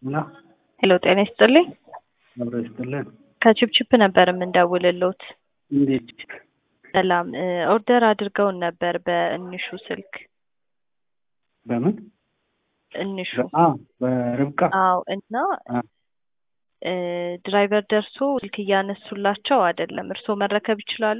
እና ሄሎ ጤና ይስጥልኝ። አብሮ ይስጥልን። ከቺፕቺፕ ነበር የምንደውልሎት። እንዴት ሰላም እ ኦርደር አድርገውን ነበር በእንሹ ስልክ በምን እንሹ አ በርብቃ አዎ እና አ እ ድራይቨር ደርሶ ስልክ እያነሱላቸው አይደለም። እርስዎ መረከብ ይችላሉ?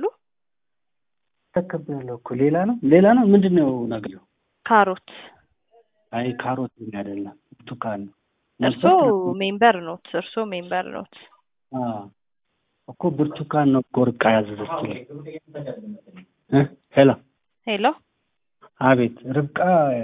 ተቀበለው እኮ ሌላ ነው ሌላ ነው ምንድን ነው ነገሩ? ካሮት አይ ካሮት አይደለም ብርቱካን ነው። እርስዎ ሜምበር ኖት? እርስዎ ሜምበር ኖት? አ እኮ ብርቱካን ነው እኮ ርብቃ ያዘዘችልኝ እ ሄሎ ሄሎ አቤት ርብቃ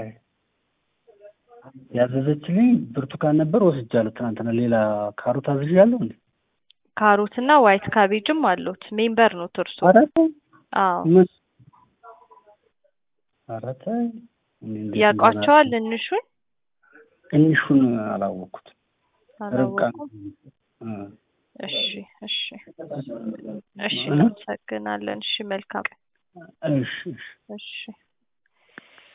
ያዘዘችልኝ ብርቱካን ነበር ወስጃለሁ። ትናንትና ሌላ ካሮት አዝዣለሁ እንዴ? ካሮት እና ዋይት ካቤጅም አሉት። ሜምበር ኖት እርስዎ? ኧረ ተው አዎ ምን ኧረ ተይ እኔ እንዴት ያውቋቸዋል እንሹን? ትንሹን አላወቅኩትም። ርብቃ አላወቁም? እ እሺ እሺ እሺ እናመሰግናለን። እሺ መልካም እሺ እሺ እሺ